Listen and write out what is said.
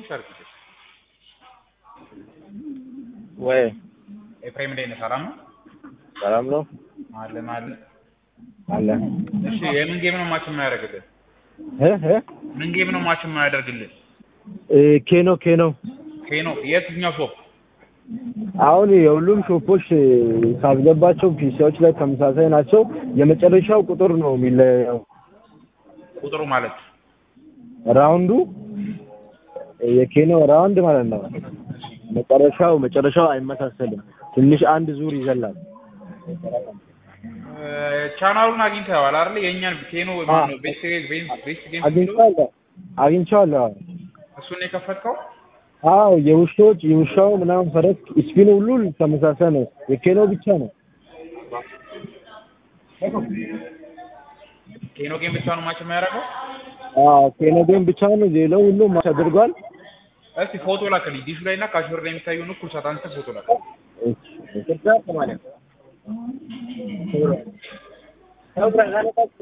ትንሽ አድርግልኝ። ወይ ኤፍሬም እንዴት ነህ? ሰላም ነው? ሰላም ነው አለ አለ። አለ እሺ የምን ጌም ነው ማች የማያደርግልህ? እ እ ምን ጌም ነው ማች የማያደርግልህ? እ ኬኖ ኬኖ ኬኖ የትኛው ሾፕ? አሁን የሁሉም ሾፖች ካስገባቸው ፒሲዎች ላይ ተመሳሳይ ናቸው። የመጨረሻው ቁጥር ነው የሚለየው። ቁጥሩ ማለት ራውንዱ የኬኖ ራውንድ ማለት ነው። መጨረሻው መጨረሻው አይመሳሰልም። ትንሽ አንድ ዙር ይዘላል። እ፣ ቻናሉን አግኝተዋል አይደል? የእኛን ኬኖ ማነው ቤስት ቤስት ቤስት ጌም የሚለው አግኝቼዋለሁ አግኝቼዋለሁ። እሱን ነው የከፈትከው? አዎ የውሾች የውሻው ምናምን ፈረስ ስፒን ሁሉ ተመሳሳይ ነው። የኬኖ ብቻ ነው። ኬኖ ጌም ብቻ ነው ማች የማያደርገው? አዎ ኬኖ ጌም ብቻ ነው። ሌላው ሁሉ ማች አድርጓል። እስቲ ፎቶ ላክልኝ። ዲሹ ላይ እና ካሽወር ላይ የሚታየውን እኩል ሰዓት አንተ ፎቶ ላክልኝ። እሺ